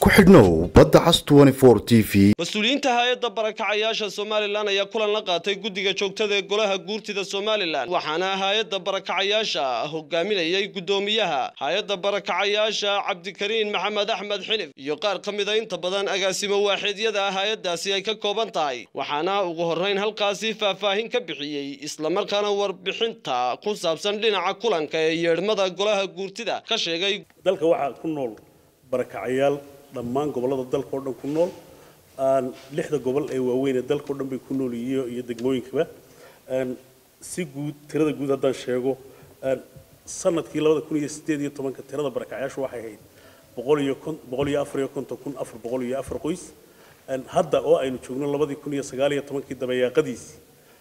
ku xidhnow badda cas t v mas-uuliyiinta hay-adda barakacayaasha somalilan ayaa kulan la qaatay guddiga joogtada ee golaha guurtida somalilan waxaana hay-adda barakacayaasha hogaaminayay guddoomiyaha hay-adda barakacayaasha cabdikariin maxamed axmed xilif iyo qaar ka mida inta badan agaasimo waaxiidyada hay-addaasi ay ka kooban tahay waxaana ugu horrayn halkaasi faahfaahin ka bixiyey islamarkaana warbixinta ku saabsan dhinaca kulanka ee yeedhmada golaha guurtida ka sheegay dalka waxaa ku nool barakacayaal dhammaan gobollada dalka oo dhan ku nool lixda gobol ee waaweyn ee dalka o dhan bay ku nool iyo iyo degmooyinkaba si guud tirada guud haddaan sheego sanadkii labada kun iyo sideed iyo tobanka tirada barakacayaashu waxay ahayd boqol iyo kon boqol iyo afar iyo konton kun afar boqol iyo afar qoys hadda oo aynu joogno labadii kun iyo sagaal iyo tobankii dabayaaqadiisii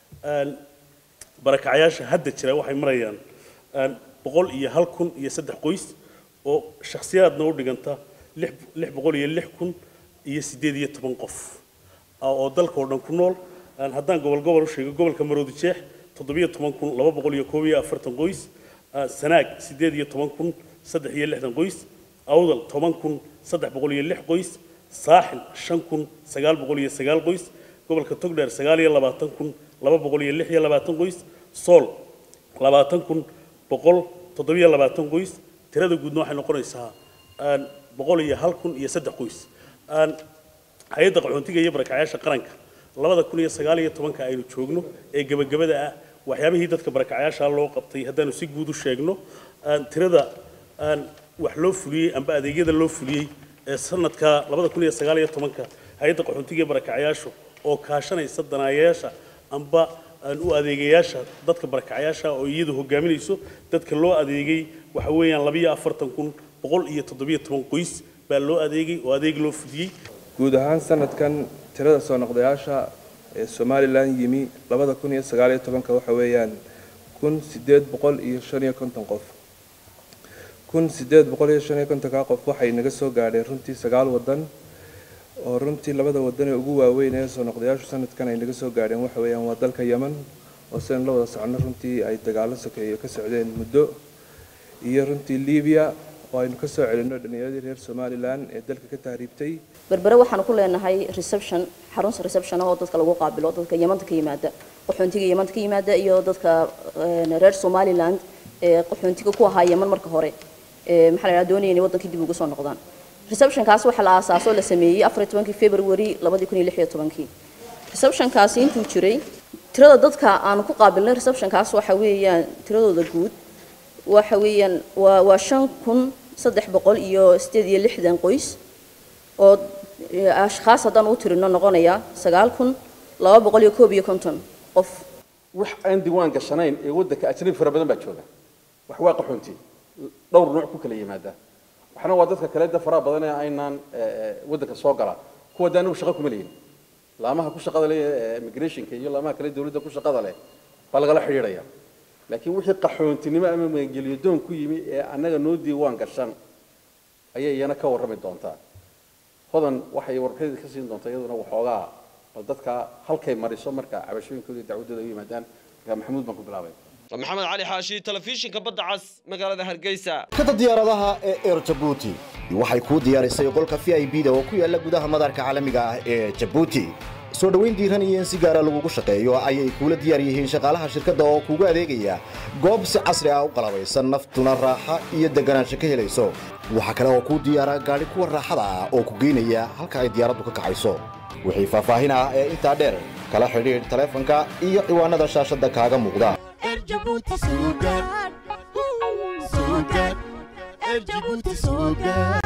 barakacayaasha hadda jira waxay marayaan boqol iyo hal kun iyo saddex qoys oo shakhsiyaadna u dhiganta lix lix boqol iyo lix kun iyo siddeed iyo toban qof oo dalka oo dhan ku nool haddaan gobol gobol u sheego gobolka maroodi jeex toddobiyo toban kun laba boqol iyo koob iyo afartan qoys sanaag siddeed iyo toban kun saddex iyo lixdan qoys awdal toban kun saddex boqol iyo lix qoys saaxil shan kun sagaal boqol iyo sagaal qoys gobolka togdheer sagaal iyo labaatan kun laba boqol iyo lix iyo labaatan qoys sool labaatan kun boqol toddobiyo labaatan qoys tirada guudna waxay noqonaysaa boqol iyo hal kun iyo saddex qoys hay-adda qaxoontiga iyo barakacayaasha qaranka labada kun iyo sagaal iyo tobanka aynu joogno ee gebagabada ah waxyaabihii dadka barakacayaasha loo qabtay haddaanu si guud u sheegno tirada wax loo fuliyey amba adeegyada loo fuliyey ee sanadka labada kun iyo sagaal iyo tobanka hay-adda qaxoontiga iyo barakacayaashu oo kaashanaysa danaayayaasha amba u adeegayaasha dadka barakacayaasha oo iyadu hogaaminayso dadka loo adeegay waxa weeyaan labiyo afartan kun boqol iyo toddobiyo toban qoys baa loo adeegay oo adeeg loo fudiyey guud ahaan sanadkan tirada soo noqdayaasha ee somalilan yimi labada kun iyo sagaal iyo tobanka waxa weeyaan kun sideed boqol iyo shan iyo konton qof kun sideed boqol iyo shan iyo kontonka qof waxay naga soo gaadheen runtii sagaal wadan oo runtii labada wadan ee ugu waaweyn ee soo noqdayaashu sanadkan ay naga soo gaadheen waxa weeyaan waa dalka yeman oo sidaynu la wada socono runtii ay dagaalo sokeeyo ka socdeen muddo iyo runtii libiya oo aynu ka soo celinno dhallinyaradii reer somalilan ee dalka ka tahriibtay berbere waxaanu ku leenahay reception xarunta reception oo dadka lagu qaabilo dadka yamanta ka yimaada qaxoontiga yamanta ka yimaada iyo dadka reer somaliland ee qaxoontiga ku ahaa yeman marka hore maxaa la yidhaha doonaya inay waddankii dib ugu soo noqdaan receptionkaas waxaa la aasaasoo la sameeyey afar iyo tobankii february labadii kun iyo lix iyo tobankii receptionkaasi intuu jiray tirada dadka aanu ku qaabilnay receptionkaas waxa weeyaan tiradooda guud waxa weeyaan waa waa shan kun saddex boqol iyo sideed iyo lixdan qoys oo ashkhaas haddaan u tirino noqonaya sagaal kun laba boqol iyo koob iyo konton qof wax aan diiwaan gashanayn ee waddanka ajnabi fara badan baa jooga wax waa qaxoonti dhowr nooc ku kala yimaada waxna waa dadka kale da faraha badan ee aynaan waddanka soo gala kuwa de anigu shaqo kuma leeyin laamaha ku shaqada leh immigrationka iyo laamaha kale dawladda ku shaqada leh baa lagala xidhiidhaya laakiin wixii qaxoontinimo ama magangeliyo doon ku yimi ee annaga noo diiwaan gashan ayay iyana ka warrami doontaa hodan waxay warbixinada ka siin doontaa iyaduna waxoogaa bal dadka halkay mariso marka cabashooyinkooda iyo dacwadooda u yimaadaan marka maxamuud baan ku bilaabay maxamed cali xaashi telefishinka badda cas magaalada hargeysa kada diyaaradaha ee eer jabuuti waxay kuu diyaarisay qolka v i b da oo ku yaala gudaha madaarka caalamiga ah ee jabuuti soo dhoweyn diiran iyo in si gaara lagugu shaqeeyo ayay kuula diyaar yihiin shaqaalaha shirkadda oo kuugu adeegaya goob si casri ah u qalabaysan naftuna raaxa iyo deganaansho ka helayso waxaa kale oo kuu diyaara gaadhi kuwa raaxada ah oo ku geynaya halka ay diyaaraddu ka kacayso wixii faahfaahin ah ee intaa dheer kala xidhiidh taleefanka iyo ciwaanada shaashadda kaaga muuqda Erjabuti Sugar. Sugar. Erjabuti Sugar.